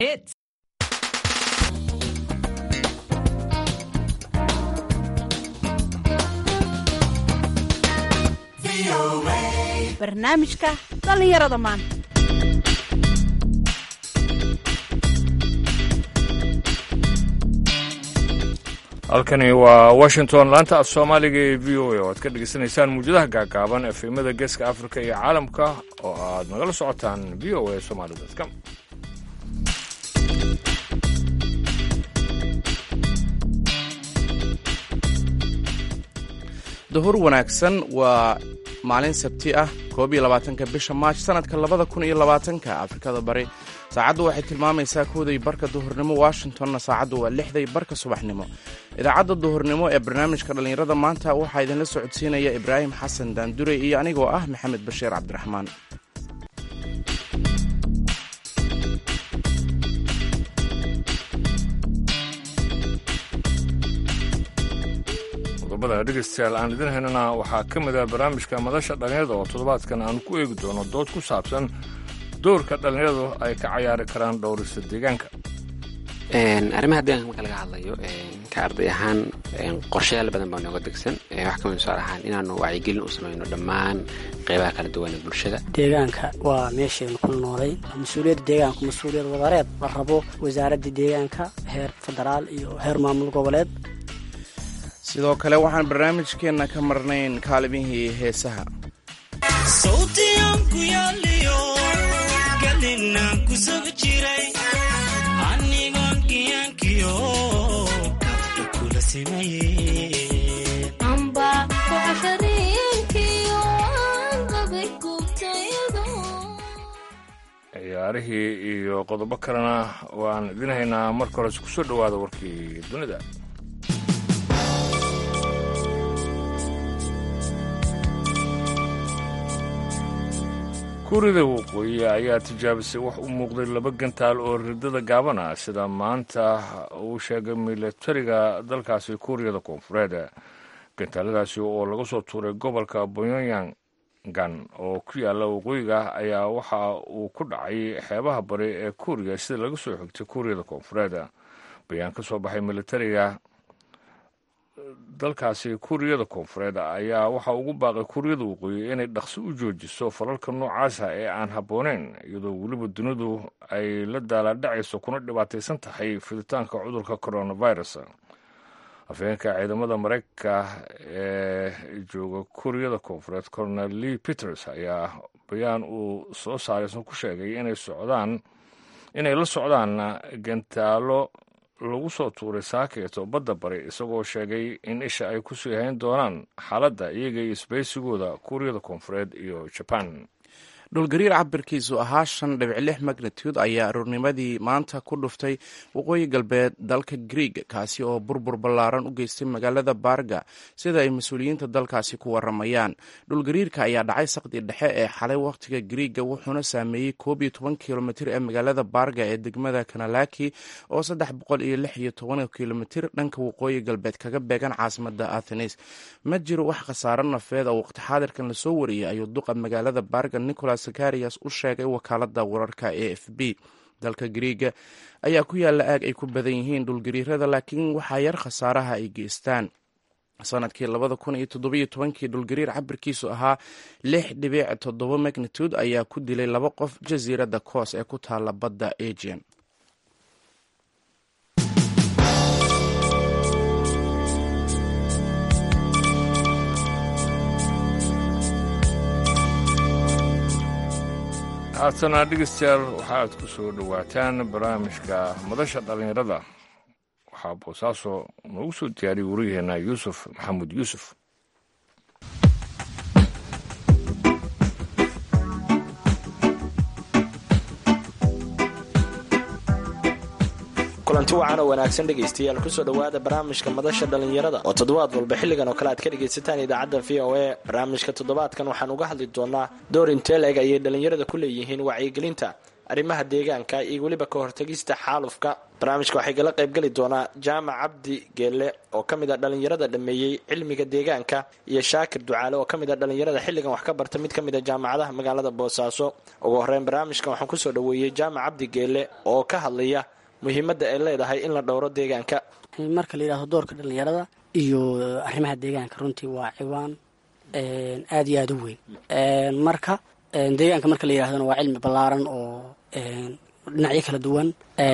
Hits. barnaamijka dhallinyarada maanta halkani waa washington laanta af soomaaliga ee v o a oo aad ka dhegaysanaysaan muwjadaha gaagaaban efemada geeska afrika iyo caalamka oo aad nagala socotaan v o a somali com duhur wanaagsan waa maalin sabti ah koob iyo labaatanka bisha maaj sanadka labada kun iyo labaatanka afrikada bari saacaddu waxay tilmaamaysaa kooday barka duhurnimo washingtonna saacaddu waa lixday barka subaxnimo idaacadda duhurnimo ee barnaamijka dhallinyarada maanta waxaa idinla socodsiinaya ibraahim xasan daandure iyo anigoo ah maxamed bashiir cabdiraxmaan qodobada dhegaystayaal aan idin haynana waxaa ka mid ah barnaamijka madasha dhallinyarada oo toddobaadkan aan ku eegi doono dood ku saabsan doorka dhallinyaradu ay ka cayaari karaan dhowrista deegaanka arrimaha deegaanka marka laga hadlayo ka arday ahaan qorshayaal badan baa nooga degsan wax kamid tusaale ahaan inaanu wacyigelin u samayno dhammaan qeybaha kala duwan ee bulshada deegaanka waa meeshaynu ku noolay mas-uuliyadda deegaanku mas-uuliyad wadareed la rabo wasaaradda deegaanka heer federaal iyo heer maamul goboleed sidoo kale waxaan barnaamijkeenna ka marnayn kaalimihii heesaha ciyaarihii iyo qodobo kalena waan idin haynaa marka hores ku soo dhowaada warkii dunida kuuriyada waqooyi ayaa tijaabisay wax u muuqday laba gantaal oo ridada gaaban ah sida maanta uu sheegay milatariga dalkaasi kuuriyada koonfureed gantaaladaasi oo laga soo tuuray gobolka boyonyangan oo ku yaala waqooyiga ayaa waxa uu ku dhacay xeebaha bari ee kuuriya sida laga soo xigtay kuuriyada koonfureed bayaan ka soo baxay milatariga dalkaasi kuuriyada koonfureed ayaa waxaa ugu baaqay kuuriyada waqooyi inay dhaqso u joojiso falalka noocaasa ee aan habbooneyn iyadoo weliba dunidu ay la daalaadhacayso kuna dhibaataysan tahay fiditaanka cudurka coronavirus afhayeenka ciidamada maraykanka ee jooga kuuriyada koonfureed colonel lee peters ayaa bayaan uu soo saaraysan ku sheegay inay socdaan inay la socdaan gantaalo lagu soo tuuray saakeeto badda bari isagoo sheegay in isha ay ku sii hayn doonaan xaaladda iyaga iyo isbaysigooda kuuriyada koonfureed iyo jaban dhulgariir cabirkiisu ahaa shan dhibic lix magnitude ayaa aroornimadii maanta ku dhuftay waqooyi galbeed dalka griig kaasi oo burbur ballaaran u geystay magaalada baarga sida ay mas-uuliyiinta dalkaasi ku waramayaan dhulgariirka ayaa dhacay saqdi dhexe ee xalay wakhtiga griiga wuxuuna saameeyey koob iyo toban kilomitir ee magaalada baarga ee degmada kanalaki oo saddex boqol iyo lix iyo toban kilomitir dhanka waqooyi galbeed kaga beegan caasimada athenes ma jiro wax khasaaro nafeed oo waqti xaadirkan lasoo wariyey ayuu duqa magaalada baarga nicolas zakarias u sheegay wakaalada wararka e f b dalka griiga ayaa ku yaalla aag ay ku badan yihiin dhulgariirada laakiin waxaa yar khasaaraha ay geystaan sanadkii labada kun iyo toddobiyo tobankii dhulgariir cabirkiisu ahaa lix dhibic toddoba magnitude ayaa ku dilay laba qof jasiiradda koos ee ku taala badda agian haatana dhegeystayaal waxaaad ku soo dhowaataan barnaamijka madasha dhallinyarada waxaa boosaaso noogu soo diyaariyay wariyaheenna yuusuf maxamuud yuusuf kulanti wacan oo wanaagsan dhegaystayaal kusoo dhowaada barnaamijka madasha dhallinyarada oo toddobaad walba xilligan oo kale aad ka dhegaysataan idaacadda v o a barnaamijka toddobaadkan waxaan uga hadli doonaa door intee la-eg ayay dhallinyarada ku leeyihiin wacyigelinta arrimaha deegaanka iyo weliba ka hortagista xaalufka barnaamijka waxay kala qaybgeli doonaa jaamac cabdi geelle oo ka mid a dhallinyarada dhameeyey cilmiga deegaanka iyo shaakir ducaale oo ka mid a dhallinyarada xilligan wax ka barta mid ka mid a jaamacadaha magaalada boosaaso ugu horeyn barnaamijkan waxaan kusoo dhaweeyey jaamac cabdi geelle oo ka hadlaya muhiimadda ay leedahay in la dhowro deegaanka marka la yidhahdo doorka dhallinyarada iyo arrimaha deegaanka runtii waa ciwaan aada iyo aada u weyn marka deegaanka marka la yidhahdona waa cilmi ballaaran oo dhinacyo kala duwan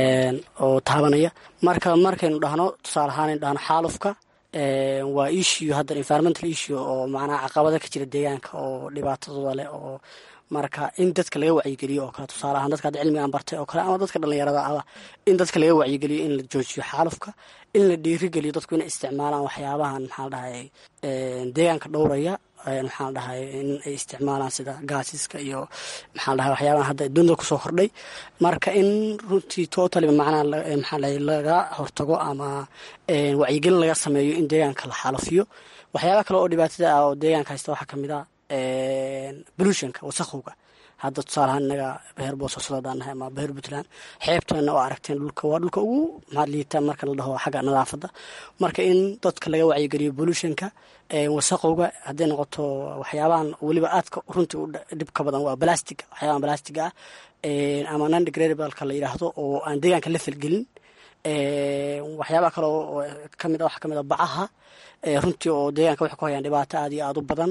oo taabanaya marka markaynu dhahno tusaale ahaan aynu dhahno xaalufka waa issue hadda environmental issue oo macnaha caqabada ka jira deegaanka oo dhibaatadooda leh oo marka in dadka laga wacyigeliyo oo kale tusaale ahaan dadka hadda cilmigaan bartay oo kale ama dadka dhallinyarada aba in dadka laga wacyigeliyo in la joojiyo xaalufka in la dhiirigeliyo dadku inay isticmaalaan waxyaabahan maxaa dhahay deegaanka dhowraya maxaa dhahay in ay isticmaalaan sida gaasiska iyo maxaa dhahay waxyaabahan hadda dunida kusoo kordhay marka in runtii totaliba macnaha maxaa dhahay laga hortago ama wacyigelin laga sameeyo in deegaanka la xaalafiyo waxyaaba kale oo dhibaatada ah oo deegaanka haysta waxaa kamid a bolutionka wasaqowga hadda tusaalahaan inaga beher boosaaso hadaan nahay ama beher puntland xeebtana oo aragteen dhulka waa dhulka ugu maxaad liitaa marka la dhaho xagga nadaafadda marka in dadka laga wacyigeliyo bolutionka wasaqowga hadday noqoto waxyaabahan weliba aadka runtii u dhibka badan waa balastiga waxyaabahan balastiga ah ama non degradableka la yidhaahdo oo aan deegaanka la falgelin waxyaabaha kale oo kamid waxaa kamid a bacaha runtii oo deegaanka waxay ku hayaan dhibaato aada iyo aada u badan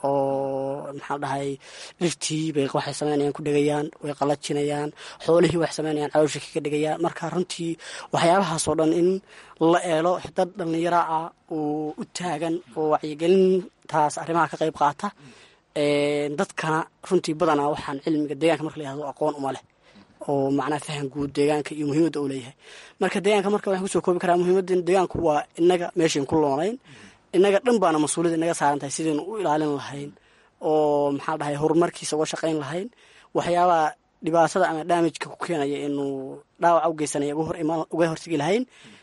oo maxaa dhahay dhirtii bay waxay sameynayaan ku dhegayaan way qalajinayaan xoolihii waxay sameynayaan caloosha kaga dhegayaan marka runtii waxyaabahaas oo dhan in la eelo dad dhallinyaro ah oo u taagan oo wacyigelintaas arrimaha ka qayb qaata dadkana runtii badanaa waxaan cilmiga deegaanka marka la yihahdo aqoon uma leh oo macnaha fahan guud deegaanka iyo muhiimadda uu leeyahay marka deegaanka marka waxaan kusoo koobi karaa muhiimadda deegaanku waa inaga meeshayn ku loonayn inaga dhan baana mas-uuliyad inaga saaran tahay sidaynu u ilaalin lahayn oo maxaa dhahay horumarkiisa uga shaqayn lahayn waxyaabaha dhibaatada ama daamijka ku keenaya inuu dhaawaca u geysanaya uga hortegi lahayn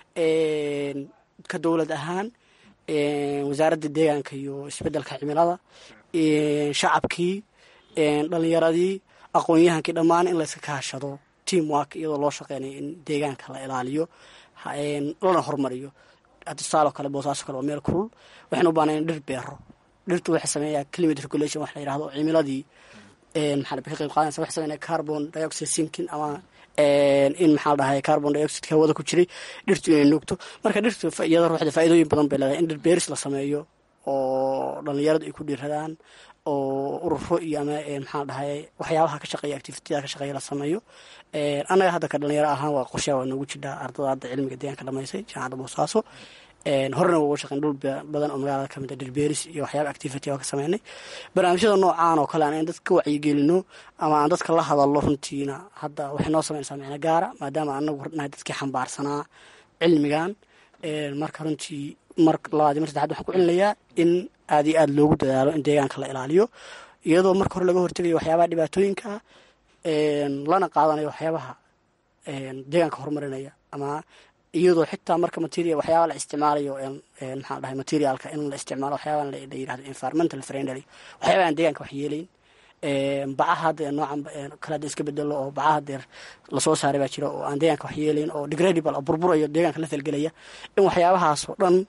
ka dowlad ahaan wasaaradda deegaanka iyo isbeddelka cimilada shacabkii dhalinyaradii aqoon-yahankii dhammaan in layska kaashado team work iyadoo loo shaqeynayo in deegaanka la ilaaliyo lana horumariyo tusaalo kale boosaaso kale waa meel kulul waxaynu u baanayn dhir beero dhirtu waxay sameeyaa climate regulation wax la yidhahdo cimiladii maxaa ka qayb qaadanaysa waxay sameynaya carbon dioxide sinking ama in maxaa dhahay carbon dioxide hawada ku jiray dhirtu inay nuugto marka dhirtu iyada ruuxda faa'iidooyin badan bay leedahay in dhir beeris la sameeyo oo dhallinyaradu ay ku dhiiradaan oo ururo iyo ama maxaa dhahay waxyaabaha ka shaqeeya activitida ka shaqeeya la sameeyo annaga hadda ka dhalinyaro ahaan waa qorshaha waa noogu jidhaa ardada hadda cilmiga deegaanka dhamaysay jaamacadda boosaaso horena waa uga shaqeyn dhul badan oo magaalada kamid a dhirbeeris iyo waxyaaba activity waa ka sameynay barnaamijyada noocaan oo kale aan in dadka ka wacyigelino ama aan dadka la hadallo runtiina hadda waxay noo sameynaysaa micno nahay maadaama anagu nahay dadkii xambaarsanaa cilmigan marka runtii mar labaad mar saddexaad waxaan ku celinayaa in aad iyo aada loogu dadaalo in deegaanka la ilaaliyo iyadoo marka hore laga hortegayo waxyaabaha dhibaatooyinka ah lana qaadanayo waxyaabaha deegaanka horumarinaya ama iyadoo xitaa marka material waxyaaba la isticmaalayo maxaa dhahay materialka in la isticmaalo waxyaaba la yirahdo environmental friendly waxyaaba aan deegaanka wax yeelayn bacaha hadda noocan kale hadda iska bedelo oo bacaha deer lasoo saaray baa jira oo aan deegaanka wax yeelayn oo degradable oo burburayo deegaanka la falgelaya in waxyaabahaas oo dhan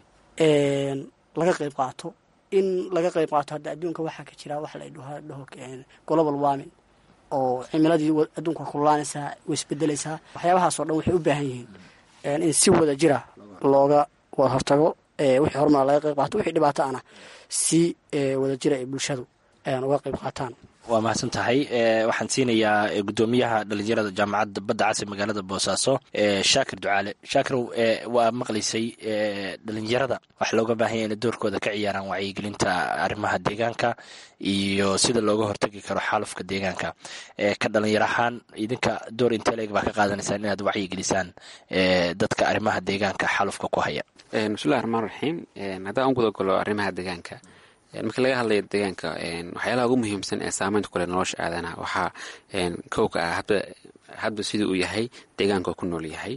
laga qayb qaato in laga qayb qaato hadda adduunka waxaa ka jira wax la dhaho global warming oo cimiladii adduunka kululaanaysaa way isbedelaysaa waxyaabahaas oo dhan waxay u baahan yihiin in si wada jira looga wada hortago wixii horumar laga qayb qaato wixii dhibaato ana si wada jira ay bulshadu uga qayb qaataan waa mahadsan tahay waxaan siinayaa gudoomiyaha dhalinyarada jaamacadda badda cas ee magaalada boosaaso shaakir ducaale shaakirow waa maqlaysay dhalinyarada waxa looga baahanya inay doorkooda ka ciyaaraan wacyigelinta arrimaha deegaanka iyo sida looga hortagi karo xaalufka deegaanka ka dhalinyar ahaan idinka door inteleg baa ka qaadanaysaan inaad wacyigelisaan dadka arrimaha deegaanka xaalufka ku haya bismillahi raxmaan raxiim haddaan u gudagalo arrimaha deegaanka marka laga hadlayo deegaanka waxyaalaha ugu muhiimsan ee saameynta kule nolosha aadanaha waxaa kowka ah hadba sidii uu yahay deegaanka ku nool yahay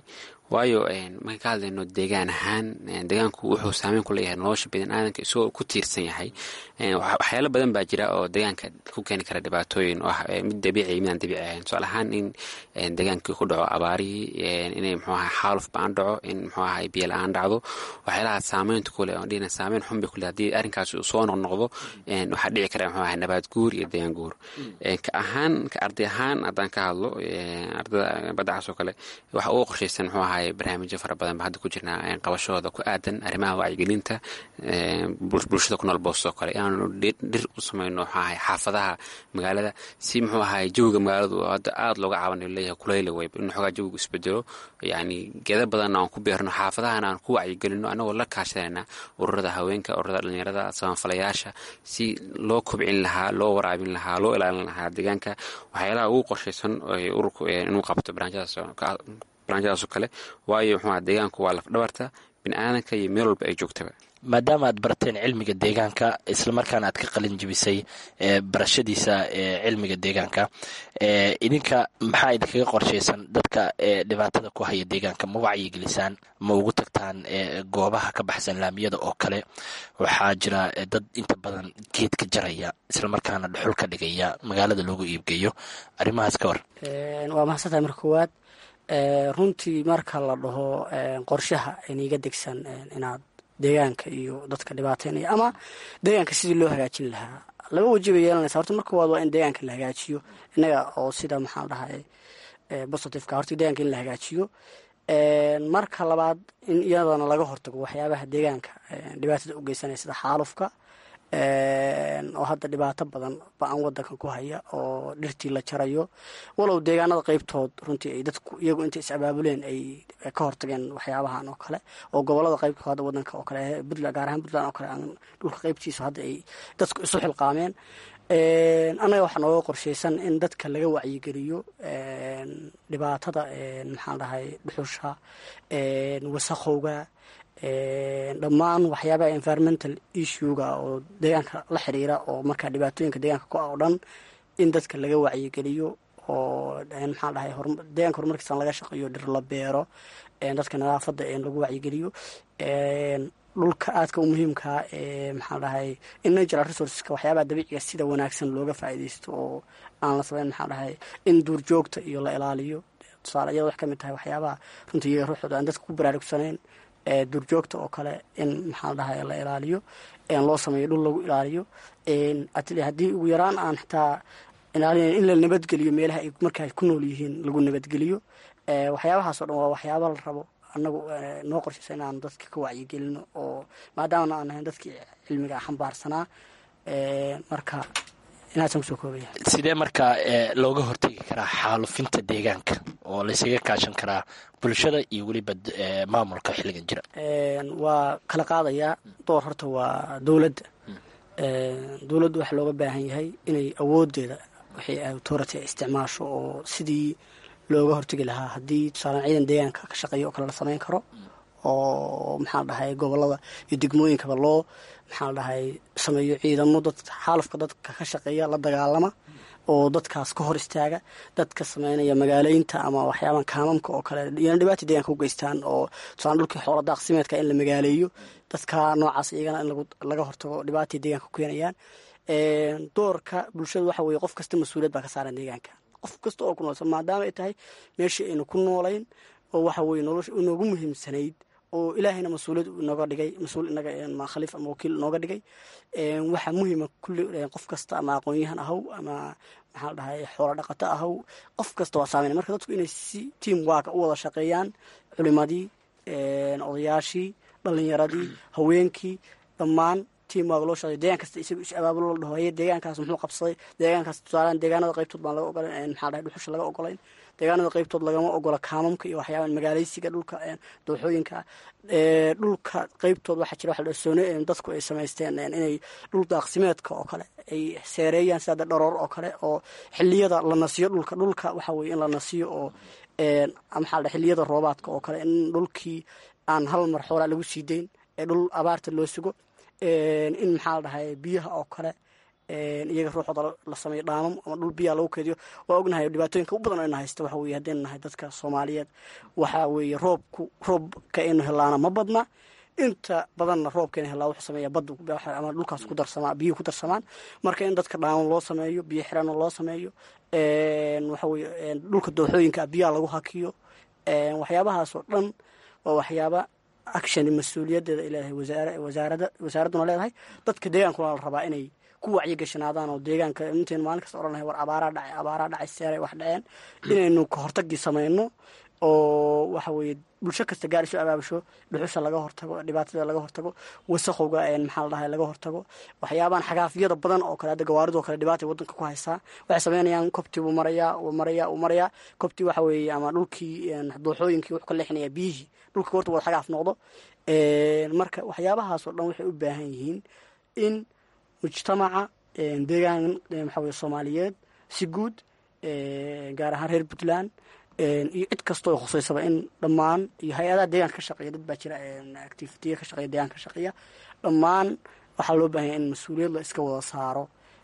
waayo markaan ka hadlayno deegaan ahaan deegaanku wuxuu saameyn ku leeyahay nolosha biniaadanka isagoo ku tiirsan yahay waxyaalo badan baa jira oo deegaanka ku keeni kara dhibaatooyin oo ah mid dabiici midaan dabiici ahayn tusaale ahaan in deegaankii ku dhaco abaarihii inay muxuu ahay xaaluf ba-aan dhaco in muxuu ahay biyo la-aan dhacdo waxyaalaha saameynta ku leh oon dhihina saameyn xun bay ku leh haddii arrinkaas uu soo noqnoqdo waxaa dhici kara muxuu ahay nabaad guur iyo deegaan guur ka ahaan ka arday ahaan haddaan ka hadlo ardada baddacaas oo kale waxa ugu qorshaysan muxuu ahay barnaamijyo fara badan ba hadda ku jirnaa qabashahooda ku aadan arrimaha wacyigelinta bulshada ku nool boos oo kale inaanu dhir u samayno muxuu ahay xaafadaha magaalada si muxuu ahay jawiga magaaladu hadda aada looga caabanayo leeyahay kuleyla weyb in xoogaa jawigu isbedelo yacni geeda badanna aan ku beerno xaafadahana aan ku wacyigelino annagoo la kaashanayna ururada haweenka ururada dhalinyarada samafalayaasha si loo kobcin lahaa loo waraabin lahaa loo ilaalin lahaa deegaanka waxyaalaha ugu qorshaysan ururku inuu qabto barnaamijyadaasoo kale waayo muxuu deegaanku waa lafdhabarta biniaadanka iyo meel walba ay joogtaba maadaama aad barateen cilmiga deegaanka islamarkaana aad ka qalin jibisay barashadiisa cilmiga deegaanka idinka maxaa idinkaga qorshaysan dadka dhibaatada ku haya deegaanka ma wacyigelisaan ma ugu tagtaan goobaha ka baxsan laamiyada oo kale waxaa jira dad inta badan geedka jaraya islamarkaana dhuxul ka dhigaya magaalada loogu iibgeeyo arrimahaas ka war waa mahadsantahay marka koowaad runtii marka la dhaho qorshaha iniga degsan inaad deegaanka iyo dadka dhibaateynaya ama deegaanka sidii loo hagaajin lahaa laba waji bay yeelanaysa horta marka koowaad waa in deegaanka la hagaajiyo innaga oo sida maxaan dhahay positiveka horta deegaanka in la hagaajiyo marka labaad in iyadana laga hortago waxyaabaha deegaanka dhibaatada u geysanaya sida xaalufka oo hadda dhibaato badan ba-an wadankan ku haya oo dhirtii la jarayo walow deegaanada qeybtood runtii ay dadku iyagu intay is abaabuleen ay ka hortageen waxyaabahan oo kale oo gobolada qeybtood hadda wadanka oo kale puntland gaar ahaan puntland oo kale dhulka qeybtiisa hadda ay dadku isu xilqaameen annaga waxaa nooga qorshaysan in dadka laga wacyigeliyo dhibaatada maxaan dhahay dhuxusha wasaqowga dhammaan waxyaabaha environmental issuega oo deegaanka la xiriira oo markaa dhibaatooyinka deegaanka ku ah oo dhan in dadka laga wacyigeliyo oo maxaan dhahay deegaanka horumarkiisan laga shaqeeyo dhir la beero dadka nadaafadda lagu wacyigeliyo dhulka aadka u muhiimkaa ee maxaan dhahay in natural resourceska waxyaabaha dabiiciga sida wanaagsan looga faa'iidaysto oo aan la sameyn maxaan dhahay in duurjoogta iyo la ilaaliyo tusaale iyada wax ka mid tahay waxyaabaha runtii iyaga ruuxooda aan dadka ku baraarugsanayn duurjoogta oo kale in maxaa dhahay la ilaaliyo loo sameeyo dhul lagu ilaaliyo haddii ugu yaraan aan xitaa ilaalin in la nabadgeliyo meelaha ay markaa ku nool yihiin lagu nabadgeliyo waxyaabahaas o dhan waa waxyaaba la rabo anagu noo qorshaysa inaan dadka ka wacyigelino oo maadaamana aan ahayn dadkii cilmiga xambaarsanaa marka inaasaan kusoo koobaya sidee markaa looga hortegi karaa xaalufinta deegaanka oo laysaga kaashan karaa bulshada iyo weliba maamulka xilligan jira waa kala qaadayaa door horta waa dowladda dowladdu waxaa looga baahan yahay inay awoodeeda wixii authority isticmaasho oo sidii looga hortegi lahaa haddii tusaalan ciidan deegaanka ka shaqeeya oo kale la sameyn karo oo maxaa dhahay gobolada iyo degmooyinkaba loo maxaa dhahay sameeyo ciidamo dad xaalufka dadka ka shaqeeya la dagaalama oo dadkaas ka hor istaaga dadka sameynaya magaaleynta ama waxyaaban kaamamka oo kale iyana dhibaata deegaanka u geystaan oo tusaalan dhulkii xoola daaqsimeedka in la magaaleeyo dadka noocaas iyagana in laga hortago dhibaatay deegaanka ku keenayaan doorka bulshada waxa weeye qof kasta mas-uuliyad baa ka saaran deegaanka qof kasta oo ku noolsan maadaama ay tahay meeshii aynu ku noolayn oo waxa weye nolosha inoogu muhiimsanayd oo ilaahayna mas-uuliyad inooga dhigay mas-uul inaga khaliif ama wakiil inooga dhigay waxaa muhiima kulli qof kasta ama aqoon-yahan ahaw ama maxaa la dhahay xoola dhaqato ahaw qof kasta waa saameynay marka dadku inay si team waaka u wada shaqeeyaan culimadii odayaashii dhalinyaradii haweenkii dhammaan team waag loo shaqeeyo deegaan kasta isagu is abaabulo la dhaho haye deegaankaas muxuu qabsaday deegaankaas tusaalaan deegaanada qaybtood baan laga ogolayn maxaa dhahay dhuxusha laga ogolayn deegaanada qaybtood lagama ogola kaamamka iyo waxyaaban magaaleysiga dhulka dooxooyinka dhulka qaybtood waxaa jira waxa soone dadku ay samaysteen inay dhul daaqsimeedka oo kale ay seereeyaan sida dharoor oo kale oo xiliyada la nasiyo dhulka dhulka waxa weye in la nasiyo oo maxaa dhahay xiliyada roobaadka oo kale in dhulkii aan hal mar xoolaa lagu sii dayn ee dhul abaarta loo sugo in maxaa la dhahay biyaha oo kale iyaga ruuxooda la sameeyo dhaamam ama dhul biyaa lagu keediyo waa ognahay dhibaatooyinka u badan oo ina haysta waxa weye haddaynu nahay dadka soomaaliyeed waxa weeye roobku roobka inu helaana ma badna inta badanna roobkeena helaa wuxuu sameeya badda ama dhulkaas ku darsamaa biyuhu ku darsamaan marka in dadka dhaamam loo sameeyo biyo xirano loo sameeyo waxa weye dhulka dooxooyinka biyaha lagu hakiyo waxyaabahaasoo dhan waa waxyaaba action mas-uuliyadeeda ay leedahay wasaarada wasaaradduna leedahay dadka deegaankuna la rabaa inay ku wacyigashanaadaan oo deegaanka intaynu maalin kasta odhanahay war abaaraa dhacay abaaraa dhacay seeray wax dhaceen inaynu kahortagii sameyno oo waxa weeye bulsho kasta gaar isu abaabusho dhuxusha laga hortago dhibaatada laga hortago wasaqowga maxaa la dhahay laga hortago waxyaabahan xagaafyada badan oo kale hadda gawaaridoo kale dhibaatay wadanka ku haysaa waxay sameynayaan kobtii buu marayaa uu marayaa uu marayaa kobtii waxa weeye ama dhulkii dooxooyinkii wuxuu ka leexinayaa biyihii dhulka horta wada xagaaf noqdo marka waxyaabahaasoo dhan waxay u baahan yihiin in mujtamaca deegaan waxa weye soomaaliyeed si guud gaar ahaan reer puntland iyo cid kasta oo khuseysaba in dhammaan iyo hay-adaha deegaanka ka shaqeeya dad baa jira activitiya ka shaqeeya deegaanka ka shaqeeya dhammaan waxaa loo baahanya in mas-uuliyad la iska wada saaro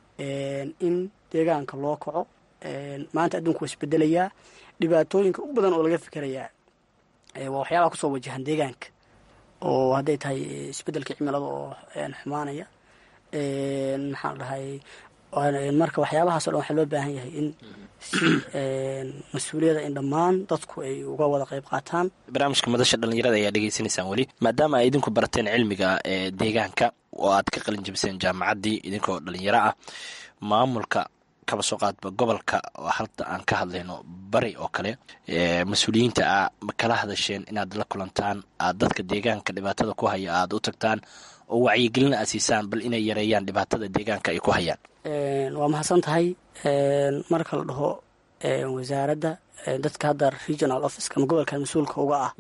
in deegaanka loo kaco maanta adduunku waa isbedelayaa dhibaatooyinka u badan oo laga fikerayaa waa waxyaabaha kusoo wajahan deegaanka oo hadday tahay isbedelka cimilada oo xumaanaya maxaa la dhahay marka waxyaabahaas o dhan waxaa loo baahan yahay in si mas-uuliyada in dhammaan dadku ay uga wada qayb qaataan barnaamijka madasha dhalinyarada ayaa dhegeysanaysaan weli maadaama ay idinku barateen cilmiga deegaanka oo aad ka qalin jabiseen jaamacaddii idinkoo dhalinyaro ah maamulka kaba soo qaadba gobolka oo halta aan ka hadlayno bari oo kale mas-uuliyiinta a ma kala hadasheen inaad la kulantaan aad dadka deegaanka dhibaatada ku haya aada u tagtaan oo wacyigelin aad siisaan bal inay yareeyaan dhibaatada deegaanka ay ku hayaan waa mahadsan tahay marka la dhaho wasaaradda dadka hadda regional officeka ama gobolka mas-uulka uga ah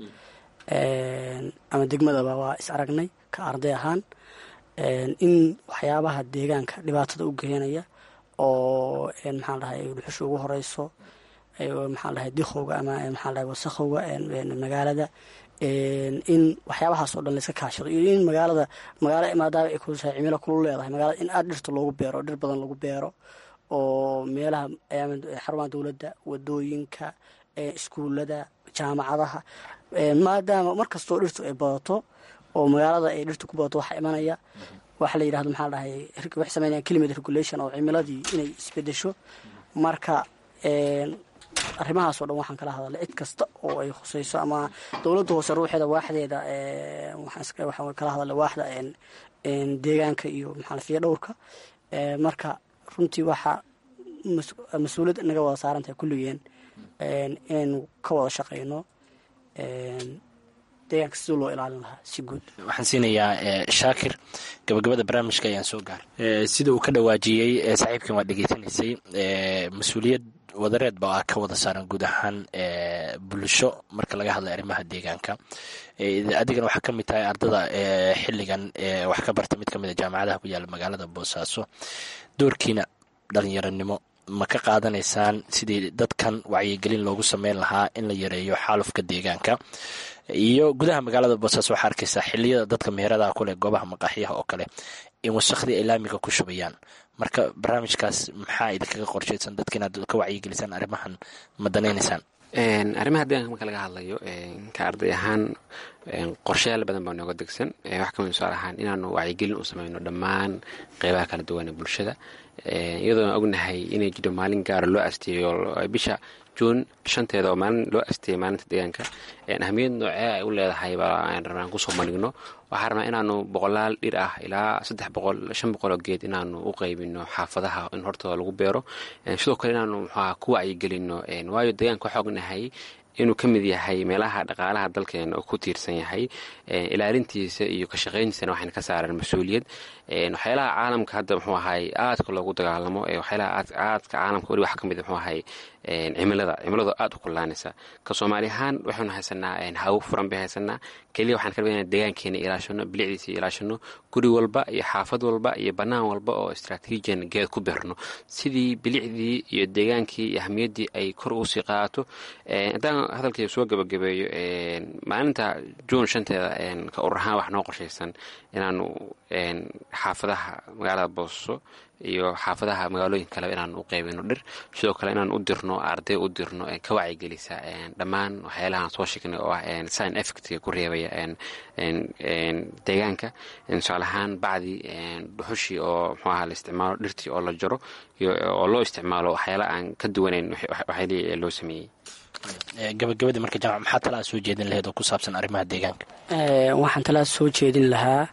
ama degmadaba waa is aragnay ka arday ahaan in waxyaabaha deegaanka dhibaatada u geenaya oo maxaa dhahay dhuxusha ugu horeyso maxaa dhahay dikhowga ama maxaa dhahay wasakhowga magaalada in waxyaabahaas oo dhan layska kaashado iyo in magaalada magaala maadaama ay kusahay cimilo kulu leedahay magaalada in aada dhirta loogu beero dhir badan lagu beero oo meelaha xarumaha dowladda wadooyinka iskuulada jaamacadaha maadaama mar kastoo dhirtu ay badato oo magaalada ay dhirtu ku badato waxaa imanaya waxa la yidhahdo maxaa dhahay waxay sameynayaan climate regulation oo cimiladii inay isbedesho marka arrimahaasoo dhan waxaan kala hadalay cid kasta oo ay khuseyso ama dowladda hoose ruuxeeda waaxdeeda waxaan kala hadalay waaxda deegaanka iyo maxaalafiya dhowrka marka runtii waxaa mas-uuliyad naga wada saaran tahay kulligeen inaynu ka wada shaqeyno deegaanka sidii loo ilaalin lahaa si guud waxaan siinayaa shaakir gabagabada barnaamijka ayaan soo gaaray sida uu ka dhawaajiyey saaxiibkan waa dhegeysanaysay mas-uuliyad wadareed ba a ka wada saaran guud ahaan bulsho marka laga hadlay arrimaha deegaanka adigana waxaa ka mid tahay ardada xilligan wax ka barta mid ka mid a jaamacadaha ku yaala magaalada boosaaso doorkiina dhalinyaronimo ma ka qaadanaysaan sidii dadkan wacyigelin loogu sameyn lahaa in la yareeyo xaalufka deegaanka iyo gudaha magaalada boosaaso waxaa arkaysaa xiliyada dadka meheradaha kuleh goobaha maqaaxyaha oo kale in wasakhdii ay laamiga ku shubayaan marka barnaamijkaas maxaa idinkaga qorshaysan dadka inaad ka wacyigelisaan arrimahan ma danaynaysaan arrimaha deeganka marka laga hadlayo ka arday ahaan qorshayaal badan baa nooga degsan wax kamid tusaale ahaan inaanu wacyigelin u sameyno dhammaan qeybaha kala duwan ee bulshada iyadoona ognahay inay jiro maalin gaara loo asteeyo bisha juun shanteeda oo maalin loo asteeyay maalinta deegaanka ahamiyad noocee ay u leedahay baa rabnaan kusoo bandhigno waxaa rabnaa inaanu boqolaal dhir ah ilaa saddex boqol shan boqol oo geed inaanu u qaybino xaafadaha in hortooda lagu beero sidoo kale inaanu muxuaha ku wacyigelino waayo deegaanka waxaa ognahay inuu ka mid yahay meelaha dhaqaalaha dalkeena oo ku tiirsan yahay ilaalintiisa iyo ka shaqayntiisana waxayna ka saareen mas-uuliyad waxyaalaha caalamka hadda muxuu ahay aadka loogu dagaalamo waxyaalaha aadka caalamka weli waxa ka mid muxuu ahay cimilada cimiladu aada u kullaanaysa ka soomaali ahaan waxaynu haysanaa hawo furan bay haysanaa keliya waxaan ka rabaa deegaankeena ilaashano bilicdiisa ilaashano guri walba iyo xaafad walba iyo bannaan walba oo istraatiijiyan geed ku beerno sidii bilicdii iyo deegaankii iyo ahmiyaddii ay kor ugu sii qaadato haddaan hadalkii soo gabagabeeyo maalinta juun shanteeda ka urur ahaan wax noo qorshaysan inaanu xaafadaha magaalada boosaaso iyo xaafadaha magaalooyin kale inaan u qeybino dhir sidoo kale inaan u dirno arday u dirno ka wacyigelisa dhammaan waxyaalahaan soo sheegnay oo ah sign effectga ku reebaya deegaanka tusaale ahaan bacdi dhuxushii oo muxuu aha la isticmaalo dhirtii oo la jaro oo loo isticmaalo waxyaala aan ka duwanayn waxyaalihii loo sameeyey gabagabadii marka jaamac maxaa talaa soo jeedin laheyd oo ku saabsan arrimaha deegaanka waxaan talaa soo jeedin lahaa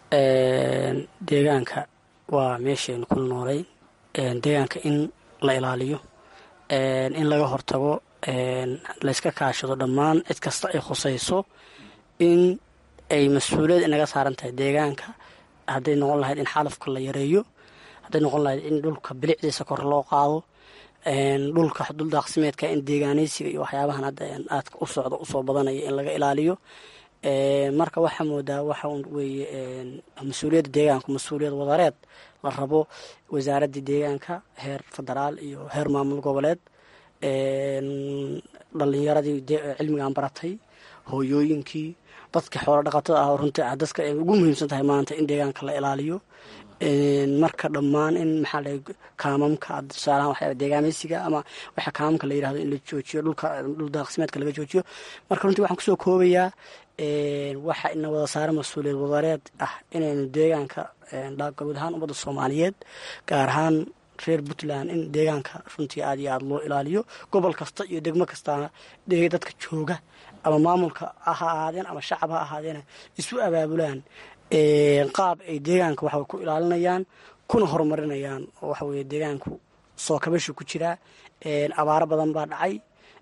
deegaanka waa meeshaynu ku noolayn deegaanka in la ilaaliyo in laga hortago layska kaashado dhammaan cid kasta ay khusayso in ay mas-uuliyad inaga saaran tahay deegaanka hadday noqon lahayd in xalafka la yareeyo hadday noqon lahayd in dhulka bilicdiisa kor loo qaado dhulka duldaaqsimeedka in deegaanaysiga iyo waxyaabahan hadda aadka u socda usoo badanaya in laga ilaaliyo marka waxaa moodaa waxa weeye mas-uuliyadda deegaanku mas-uuliyad wadareed la rabo wasaaradda deegaanka heer federaal iyo heer maamul goboleed dhalinyaradii cilmigan baratay hooyooyinkii dadka xoolo dhaqatada ah oo runtii ah dadka ay ugu muhiimsan tahay maanta in deegaanka la ilaaliyo marka dhammaan in maxaa la kaamamka tusaalahan waxyaa deegaameysiga ama waxa kaamamka la yirahdo in la joojiyo dhulka dhul daaqsimeedka laga joojiyo marka runtii waxaan kusoo koobayaa waxa ina wada saara mas-uuliyad wadareed ah inaynu deegaanka guud ahaan ummadda soomaaliyeed gaar ahaan reer puntland in deegaanka runtii aad iyo aada loo ilaaliyo gobol kasta iyo degmo kastana dadka jooga ama maamulka ha ahaadeen ama shacab ha ahaadeen isu abaabulaan qaab ay deegaanka waxa ku ilaalinayaan kuna horumarinayaan oo waxa weye deegaanku soo kabashu ku jiraa abaaro badan baa dhacay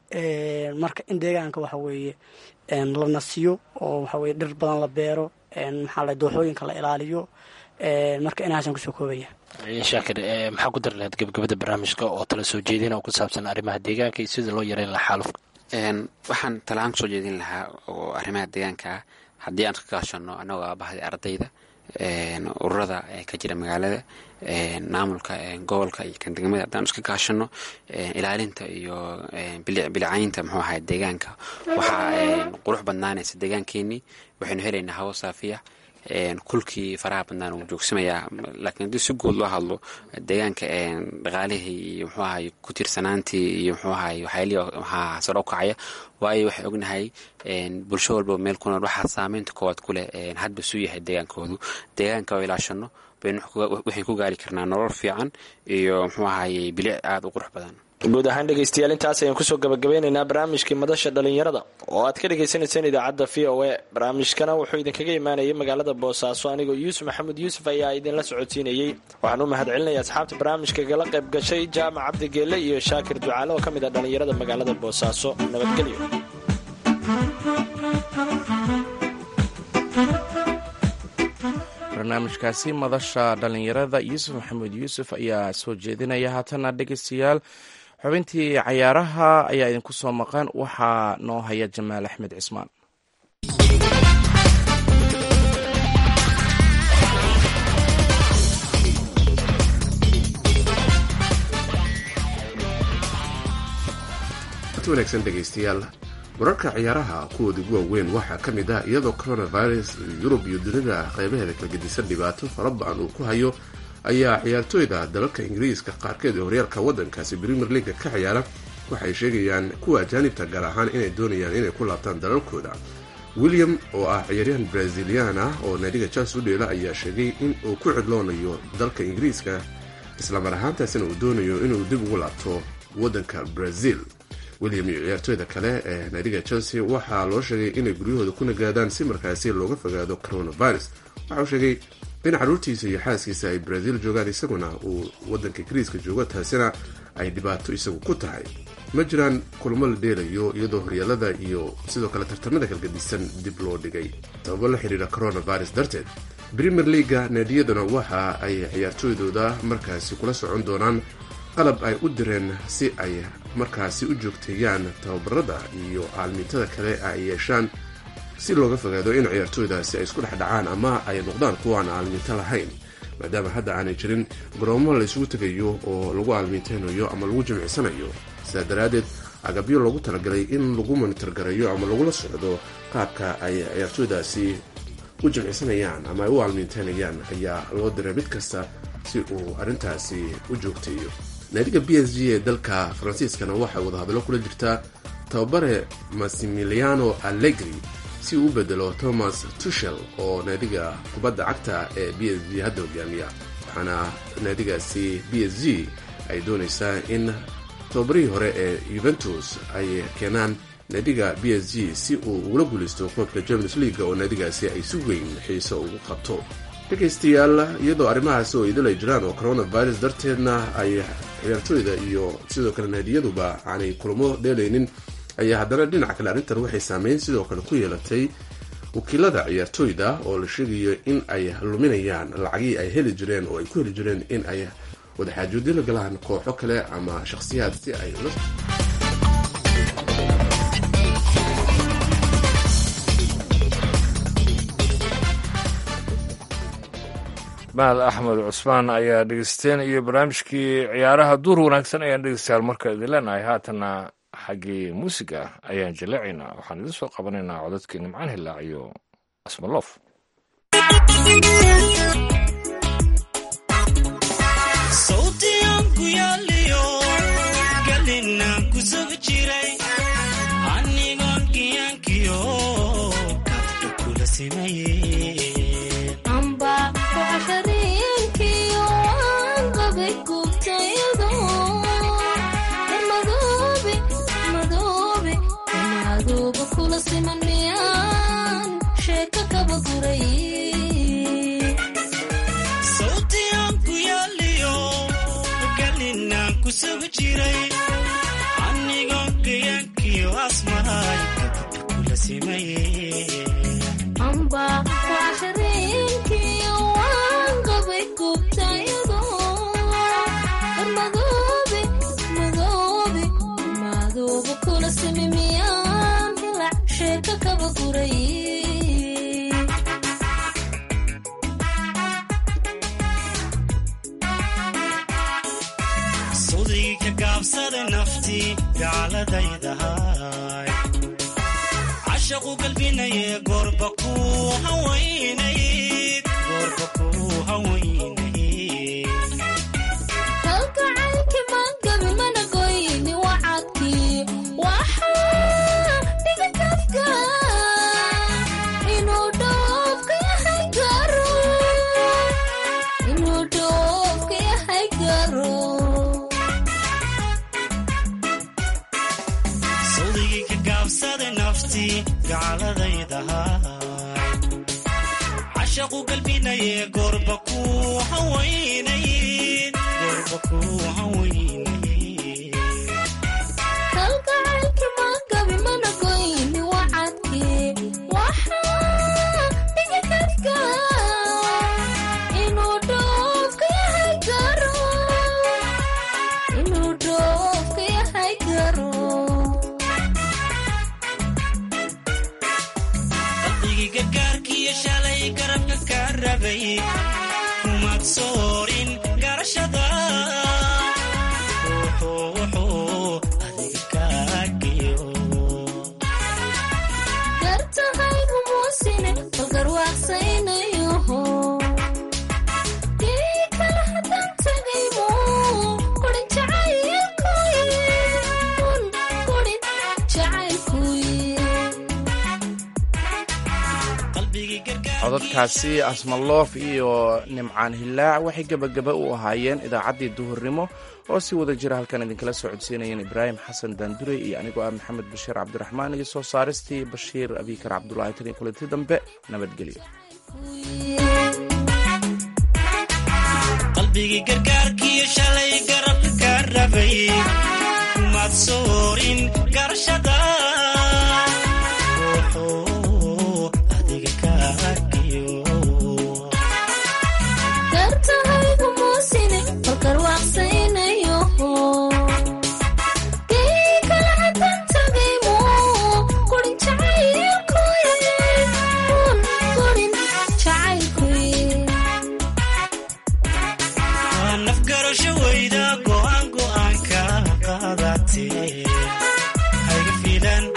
marka in deegaanka waxa weeye la nasiyo oo waxa weye dhir badan la beero maxaa la dooxooyinka la ilaaliyo marka inahaasaan kusoo koobaya shaakir maxaa ku dari lahayd gabagabada barnaamijka oo tala soo jeedina oo ku saabsan arrimaha deegaanka iyo sida loo yareyn lahaa xaalufka waxaan talaan kusoo jeedin lahaa oo arrimaha deegaanka ah haddii aan ka kaashano annagoo aabahday ardayda ururada ka jira magaalada maamulka gobolka iyo kan degmada haddaan iska kaashano ilaalinta iyo bilicaynta muxuu ahay deegaanka waxaa qurux badnaanaysa deegaankeenii waxaynu helaynaa hawo saafiya kulkii faraha badnaan uu joogsamayaa laakiin haddii si guud loo hadlo deegaanka dhaqaalihii iyo muxuu ahay ku tiirsanaantii iyo muxuu ahay waxyaalihii waxaa saro kacaya waayo waxay ognahay bulsho walba meel ku nool waxaa saameynta koowaad ku leh hadba suu yahay deegaankoodu deegaanka oo ilaashano baynu waxay ku gaari karnaa nolol fiican iyo muxuu ahaye bilic aada u qurux badan guud ahaan dhegaystayaal intaas ayaan kusoo gabagabeynaynaa barnaamijkii madasha dhalinyarada oo aad ka dhagaysanayseen idaacadda v o a barnaamijkana wuxuu idinkaga imaanayay magaalada boosaaso anigoo yuusuf maxamuud yuusuf ayaa idinla socodsiinayey waxaan u mahad celinaya asxaabta barnaamijka kala qayb gashay jaamac cabdigeelle iyo shaakir ducaale oo ka mid ah dhalinyarada magaalada boosaaso nabadgelyo barnaamijkaasi madasha dhalinyarada yuusuf maxamuud yuusuf ayaa soo jeedinaya haatana dhegeystayaal xubintii cayaaraha ayaa idinku soo maqan waxaa noo haya jamaal axmed cismaan wanaagsan dhegaystayaal wararka ciyaaraha kuwooda ugu waaweyn waxaa ka mid ah iyadoo coronavirus yurub iyo dunida qaybaheeda kala gedisan dhibaato fara ba-an uu ku hayo ayaa ciyaartooyda dalalka ingiriiska qaarkeed ee horyaalka waddankaasi premier leaga ka ciyaara waxay sheegayaan kuwa ajaanibta gaar ahaan inay doonayaan inay ku laabtaan dalalkooda william oo ah ciyaaryahan brazilian ah oo naadiga chelsea u dheela ayaa sheegay in uu ku cidloonayo dalka ingiriiska islamar ahaantaasina uu doonayo inuu dib ugu laabto waddanka brazil william iyo ciyaartooyda kale ee naadiga chelsea waxaa loo sheegay inay guryahooda ku nagaadaan si markaasi looga fogaado coronavirus waxauu sheegay in caruurtiisa iyo xaaskiisa ay brazil joogaan isaguna uu wadanka ingiriiska joogo taasina ay dhibaato isagu ku tahay ma jiraan kulmo la dheelayo iyadoo horyaalada iyo sidoo kale tartamada kalgadisan dib loo dhigay sababo la xiriira coronavirus darteed premier leaga naadiyaduna waxa ay ciyaartooydooda markaasi kula socon doonaan qalab ay u direen si ay markaasi u joogteeyaan tababarada iyo caalmintada kale ay yeeshaan si looga fogaado in ciyaartooydaasi ay isku dhexdhacaan ama ay noqdaan kuwa aan caalminto lahayn maadaama hadda aanay jirin garoomo la isugu tegayo oo lagu caalminteynayo ama lagu jimicsanayo sidaa daraaddeed agabyo loogu talagalay in lagu monitor gareeyo ama lagula socdo qaabka ay ciyaartooydaasi u jimcisanayaan ama ay u aalmiinteynayaan ayaa loo diray mid kasta si uu arrintaasi u joogteeyo naadiga b s g ee dalka faransiiskana waxay wadahadallo kula jirtaa tababare massimiliano allegri si uu u bedelo thomas tushel oo naadiga kubadda cagta ee b s g hadda hogaamiya waxaana naadigaasi b s g ay doonaysaa in tababarihii hore ee yuventus ay keenaan naadiga b s g si uu ugula guulaysto koobka champions league oo naadigaasi ay si weyn xiiso ugu qabto dhegaystayaal iyadoo arrimahaasi oo idil ay jiraan oo coronavirus darteedna ay ciyaartooyda iyo sidoo kale naadiyaduba aanay kulamo dheelaynin ayaa haddana dhinaca kale arrintan waxay saameyn sidoo kale ku yeelatay wakiilada ciyaartooyda oo la sheegayo in ay luminayaan lacagii ay heli jireen oo ay ku heli jireen in ay wadaxaajoodyo la galaan kooxo kale ama shakhsiyaad si ay mahad axmed cusmaan ayaa dhegeysteen iyo barnaamijkii ciyaaraha duur wanaagsan ayaan dhegeystayaal marka idin leenahay haatana xaggii muusiga ayaan jaleecaynaa waxaan idin soo qabanaynaa codadkii nimcaan hilaac iyo asmaloof cashaqu galbinaye goorba ku hawaynayd kalgacaylki magabi mana goyni wacadkii waxaa dhiga kafka inuu dhoofka yahay garo inuu dhoofka yahay garo sawdigii ka gaabsada nafti gacaladaydahaa cashaqu galbinaye goorba ku hawaynayd goorba ku hawaynayd kalgacaylki magabi mana goyni wacadkii waxaa dhiga kafka inuu dhoofka yahay garo inuu dhoofka yahay garo qalbigii gargaarkiiyo shalay garabka ka rabay kumaad soorin garashada wuxuu wuxuu adiga kaagiyo gartahay humuusine balgarwaaqsaynayoho dii kale haddaan tagaymo kurin jacaylkuye un kurin jacaylkuye qalbigii gargaar codadkaasi asmaloof iyo nimcaan hilaac waxay gebagaba u ahaayeen idaacaddii duhurnimo oo si wada jira halkan idinkala soo codsiinayeen ibraahim xasan daandure iyo anigoo ah maxamed bashiir cabdiraxmaan iyo soo saaristii bashiir abikar cabdulaahi tan iyo kulanti dambe nabadgelyo qalbigii gargaarkiiyo shalay garabka ka rabay kumaad soorin garashada wuxuu adiga kaagiyo gartahay humuusine balgarwaaqsaynayoho dii kale haddaan tagaymo kurin jacaylkuye un kurin jacaylkuye waa nafgarasho weyda go'aan go'aanka qaadatee hayga fiilan